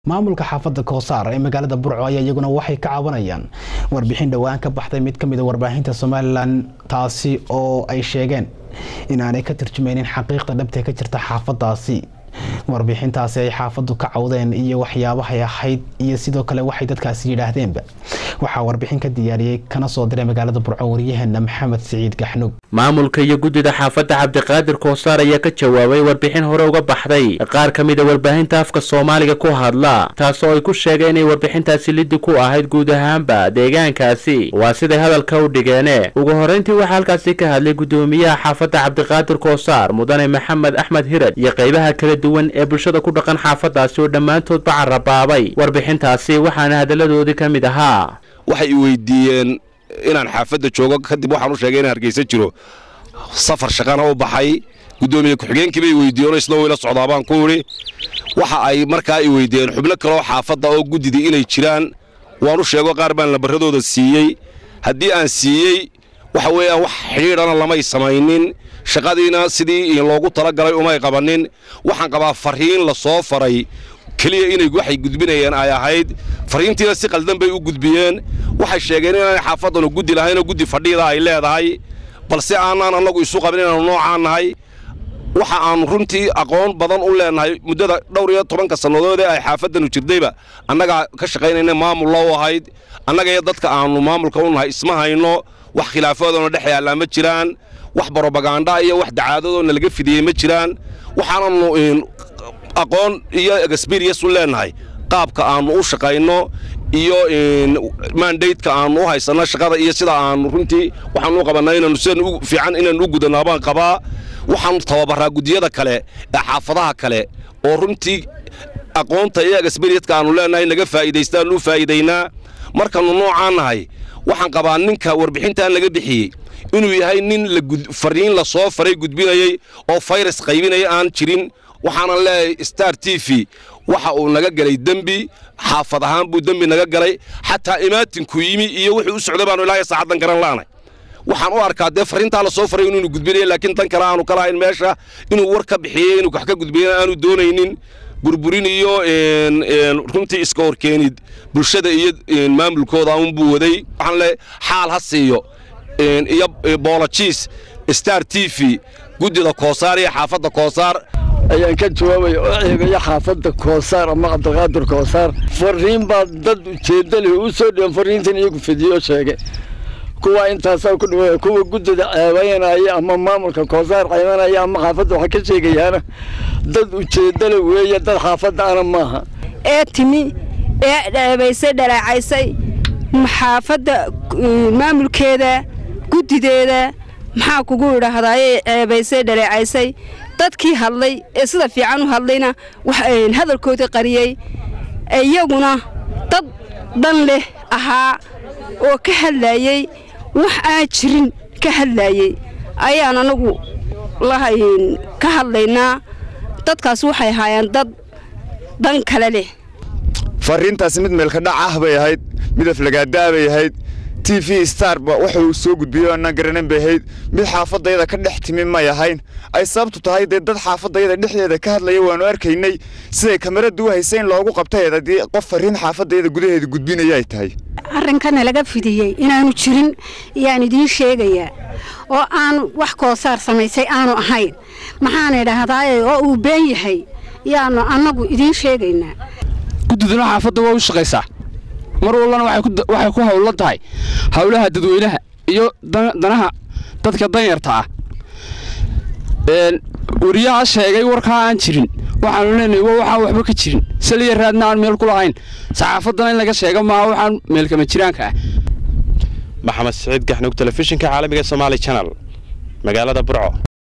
maamulka xaafadda koosaar ee magaalada burco ayaa iyaguna waxay ka cabanayaan warbixin dhowaan ka baxday mid ka mid a warbaahinta somalilan taasi oo ay sheegeen inaanay ka turjumaynin xaqiiqda dhabtee ka jirta xaafadaasi warbixintaasi ay xaafaddu ka cawdeen iyo waxyaabahay ahayd iyo sidoo kale waxay dadkaasi yidhaahdeenba waxaa warbixin ka diyaariyey kana soo diray magaalada burco waryaheena maxamed siciid gaxnug maamulka iyo guddida xaafadda cabdiqaadir koosaar ayaa ka jawaabay warbixin hore uga baxday qaar ka mid a warbaahinta afka soomaaliga ku hadla taasoo ay ku sheegeen inay warbixintaasi liddi ku ahayd guud ahaanba deegaankaasi waa siday hadalka u dhigeene ugu horreyntii waxaa halkaasi ka hadlay guddoomiyaha xaafadda cabdiqaadir koosaar mudane maxamed axmed hirad iyo qaybaha kala duwan ee bulshada ku dhaqan xaafadaasi oo dhammaantoodba carabaabay warbixintaasi waxaana hadalladoodii ka mid ahaa waxay i weydiiyeen inaan xaafadda joogo kadib waxaan u sheegay inaan hargeysa jiro safar shaqana u baxay guddoomiye ku-xigeenkii bay weydiiyeen isna wayla socdaa baan ku idhi waxa ay markaa i weydiiyeen xubno kaleoo xaafadda oo guddidii inay jiraan waan u sheego qaar baan lambarradooda siiyey haddii aan siiyey waxa weeyaan wax xidhiidhana lamay samaynin shaqadiina sidii loogu talagalay umay qabannin waxaan qabaa farriin la soo faray keliya inay waxay gudbinayeen ay ahayd fariintiina si qaldan bay u gudbiyeen waxay sheegeen inaanay xaafaddanu guddi lahaynoo guddi fadhiida ay leedahay balse aanaan annagu isu qabin inaannu noocaan nahay waxa aannu runtii aqoon badan u leennahay muddada dhowr iyo tobanka sannadood ee ay xaafaddanu jirdayba annagaa ka shaqaynayna maamullo u ahayd annaga iyo dadka aannu maamulka u nahay isma hayno wax khilaafadoona dhex yaallaa ma jiraan wax brobaganda iyo wax dacaadadoona laga fidiyey ma jiraan waxaananu aqoon iyo exberiens u leennahay qaabka aannu u shaqayno iyo mandateka aannu u haysanno shaqada iyo sida aannu runtii waxaanu u qabannaa inaannu sidan u fiican inaannu u gudanaa baan qabaa waxaannu tababarraa guddiyada kale ee xaafadaha kale oo runtii aqoonta iyo exberienska aannu leennahay naga faa'iidaystaannu u faa'iidaynaa markaannu noocaan nahay waxaan qabaa ninka warbixintaan laga bixiyey inuu yahay nin fariin la soo faray gudbinayey oo fayras qaybinaya aan jirin waxaanan leeyahay star t v waxa uu naga galay dembi xaafad ahaan buu dembi naga galay xataa imaatinku yimi iyo wuxuu u socday baanu ilaahay saacaddan garan la'nay waxaan u arkaa dee farriintaa la soo faray inuu gudbinaya laakiin tan kale aanu ka lahayn meesha inuu war ka bixiyey inuu wax ka gudbiyana aanu doonaynin burburin iyo runtii iska horkeenid bulshada iyo maamulkooda unbuu waday waxaan leeyahay xaal ha siiyo iyo boolojiis star t v guddida koosaar iyo xaafadda koosaar ayaan ka jawaabaya oo ceegaya xaafadda koosaar ama cabdiqaadir koosaar fariin baa dad ujeedda leh u soo dhiban fariintan iyagu fidiyo sheege kuwa intaasaa ku dhaweeya kuwa guddida ceebaynaya ama maamulka koosaar ceebanaya ama xaafadda waxa ka sheegayaana dad ujeedda leh weeye dad xaafadda ana maaha ee timi ee dheebaysay dhalaacaysay xaafadda maamulkeeda guddideeda maxaa kugu idhaahdaaye ceebaysay dhaleecaysay dadkii hadlay ee sida fiican u hadlayna hadalkoodii qariyey iyaguna dad dhan leh ahaa oo ka hadlaayey wax aan jirin ka hadlaayey ayaan anagu ka hadlaynaa dadkaas waxay ahaayeen dad dan kale leh fariintaasi mid meelka dhac ah bay ahayd mid aflagaadaa bay ahayd t v starba waxa uu soo gudbiyey annaan garanan bay ahayd mid xaafadayada ka dhex timi may ahayn ay sababtu tahay dee dad xaafadayada dhexdeeda ka hadlaya waannu arkaynay siday kamaradu u haysa in loogu qabtay haddii qof fariin xaafadayada gudaheeda gudbinaya ay tahay arrinkana laga fidiyey inaanu jirin yaan idiin sheegayaa oo aanu wax koosaar samaysay aanu ahayn maxaan idhaahdaaye oo uu been yahay yaanu annagu idiin sheegaynaa guddiduna xaafadda waa u shaqaysaa mar walbana waxay ku hawlan tahay howlaha dadweynaha iyo danaha dadka danyarta ah wariyaha sheegay warkaa aan jirin waxaanu leenahay waa waxaan waxba ka jirin saliya raadna aan meel ku lahayn saxaafaddana in laga sheega maaha waxaan meelkama jiraanka ah maxamed siciid gaxnug telefishinka caalamiga somaali janal magaalada burco